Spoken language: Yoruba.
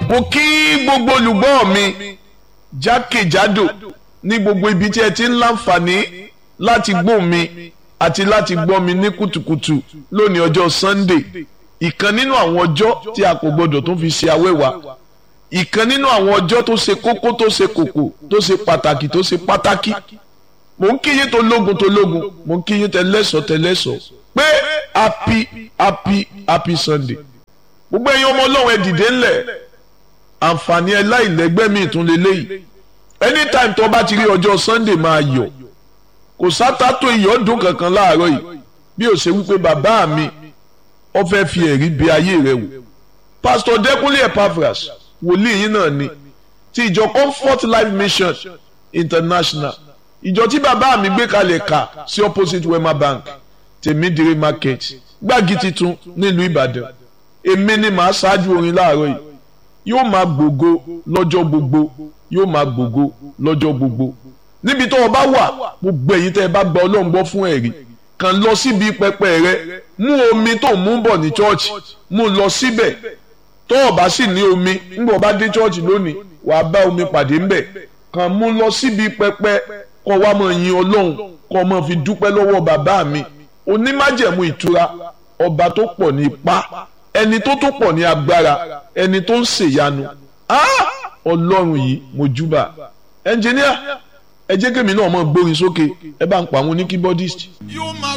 mo kí gbogbo olùgbọ́ mi jákèjádò ní gbogbo ibi tí ẹ ti ń láǹfààní láti gbọ́ mi àti láti gbọ́ mi ní kùtùkùtù lónìí ọjọ́ Sunday ìkan nínú àwọn ọjọ́ tí a kò gbọdọ̀ tó fi ṣe awẹ́wà ìkan nínú àwọn ọjọ́ tó ṣe kókó tó ṣe kòkò tó ṣe pàtàkì tó ṣe pátákì mò ń kíyìn tó lógun tó lógun mò ń kíyìn tẹlẹ́sọ̀ tẹlẹ́sọ̀ pé happy happy happy Sunday gbogbo ẹ̀yin ọmọ ọlọ́run ẹ dìde ńlẹ̀ àǹfààní ẹ láìlẹ́gbẹ́ mi ìtún lélẹ́yìí anytime tó bá ti rí ọjọ́ Sunday máa yọ̀ kò sátá tó iyọ̀ dùn kankan láàárọ̀ yìí bí ó ṣe wípé bàbá mi ó fẹ́ fi ẹ̀rí bí ayé rẹ wò Pastor Dẹ́kunlé Epaphras wòlíì yín náà ni ti ìjọ Comfort Life Mission International ìjọ tí bàbá mi gbé kalẹ̀ kà sí opposite Wema Bank tèmídìrí market gbági titun nílùú Ìbàdàn èmi ni màá ṣáájú orin láàárọ̀ yìí yóò máa gbògo lọ́jọ́ gbogbo yóò máa gbògo lọ́jọ́ gbogbo níbi tó o bá wà gbogbo ẹ̀yin tẹ́ ẹ bá gba Ọlọ́run gbọ́ fún ẹ̀rí kàn lọ síbi pẹpẹ rẹ mú omi tó mú bọ̀ ní chọ́ọ̀chì mú lọ síbẹ̀ tó o bá sì ní omi ńgbọ̀ bá dé chọ́ọ̀chì lónìí wàá bá omi pàdé ńbẹ̀ kàn mú lọ síbi pẹpẹ kọ́ wa máa yin Ọlọ́run kọ́ máa fi dúpẹ́ lọ́wọ́ bàbá mi onímájẹ̀mú ìtura ọba tó pọ̀ ní ipá ẹni tó tó pọ̀ ní agbára ẹni tó ń ṣèyanu ọlọ́run yìí mojúbà ẹnjìníà ẹ jẹ́ kémi náà mọ̀ gbórin sókè ẹ bá ń pa àwọn oníkíbọ́dìst.